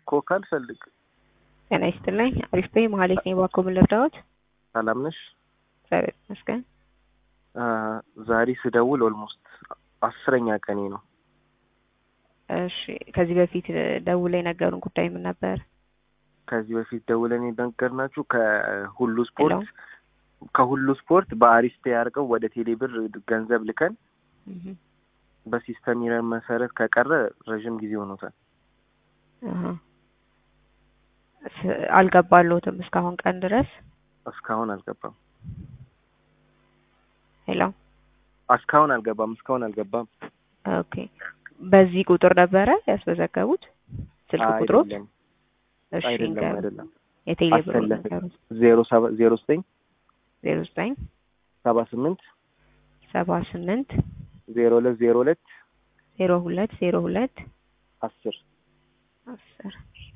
ኮካ አልፈልግ። ጤና ይስጥልኝ። አሪፍ በይ መሀሌት ነኝ። እባክዎ ምን ልርዳዎት? ሰላም ነሽ? እግዚአብሔር ይመስገን። አ፣ ዛሬ ስደውል ኦልሞስት አስረኛ ቀኔ ነው። እሺ ከዚህ በፊት ደውለው የነገሩን ጉዳይ ምን ነበር? ከዚህ በፊት ደውለን የነገርናችሁ ከሁሉ ስፖርት ከሁሉ ስፖርት በአሪስቴ አድርገው ወደ ቴሌብር ገንዘብ ልከን እህ በሲስተም ይረን መሰረት ከቀረ ረዥም ጊዜ ሆኖታል። አሃ ስ- አልገባልዎትም እስካሁን ቀን ድረስ? እስካሁን አልገባም። ሄሎ እስካሁን አልገባም። እስካሁን አልገባም። ኦኬ። በዚህ ቁጥር ነበረ ያስመዘገቡት ስልክ ቁጥሮት? አይደለም እሺ አይደለም ንገሩን። አይደለም። የቴሌ ብር አሰለፈ ንገሩን። ዜሮ ሰባ ዜሮ ዘጠኝ ዜሮ ዘጠኝ ሰባ ስምንት ሰባ ስምንት ዜሮ ሁለት ዜሮ ሁለት ዜሮ ሁለት ዜሮ ሁለት አስር አስር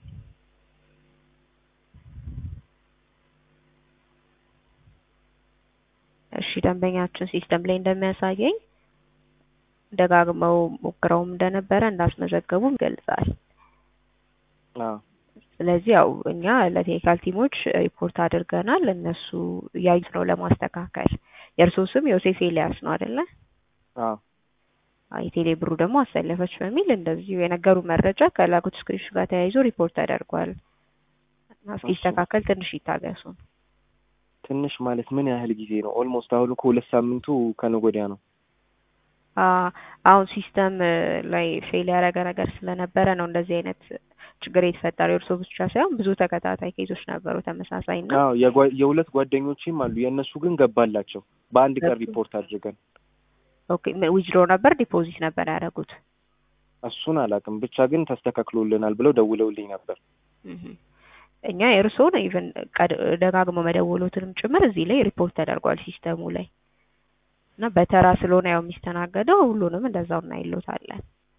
እሺ ደንበኛችን ሲስተም ላይ እንደሚያሳየኝ ደጋግመው ሞክረውም እንደነበረ እንዳስመዘገቡም ይገልጻል። አዎ ስለዚህ ያው እኛ ለቴክኒካል ቲሞች ሪፖርት አድርገናል። እነሱ እያዩት ነው ለማስተካከል። የእርስዎ ስም ዮሴፍ ኤልያስ ነው አይደለ? አዎ አዎ፣ የቴሌ ብሩ ደግሞ አሰለፈች በሚል እንደዚሁ የነገሩ መረጃ ከላኩት ስክሪንሾት ጋር ተያይዞ ሪፖርት ተደርጓል እና እስኪስተካከል ትንሽ ይታገሱ። ትንሽ ማለት ምን ያህል ጊዜ ነው? ኦልሞስት አሁን እኮ ሁለት ሳምንቱ ከነገ ወዲያ ነው። አ አሁን ሲስተም ላይ ፌል ያደረገ ነገር ስለነበረ ነው እንደዚህ አይነት ችግር የተፈጠረው። የእርስዎ ብቻ ሳይሆን ብዙ ተከታታይ ኬዞች ነበሩ ተመሳሳይ እና አዎ የጓ- የሁለት ጓደኞችም አሉ። የእነሱ ግን ገባላቸው በአንድ ቀን ገቡ። ሪፖርት አድርገን። ኦኬ ዊዝድሮ ነበር ዲፖዚት ነበር ያደረጉት? እሱን አላውቅም፣ ብቻ ግን ተስተካክሎልናል ብለው ደውለውልኝ ነበር። እህ እኛ የእርስዎን ኢቨን ደጋግሞ መደወሎትንም ጭምር እዚህ ላይ ሪፖርት ተደርጓል ሲስተሙ ላይ እና በተራ ስለሆነ ያው የሚስተናገደው ሁሉንም እንደዛው እናይሎታለን።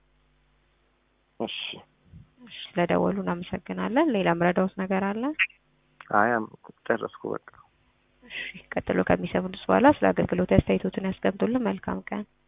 እሺ እሺ ስለደወሉ እናመሰግናለን። ሌላ ምረዳውት ነገር አለ? አይ አም- ጨረስኩ በቃ። እሺ ቀጥሎ ከሚሰሙት በኋላ ስለ አገልግሎት አስተያየቶትን ያስቀምጡልን። መልካም ቀን።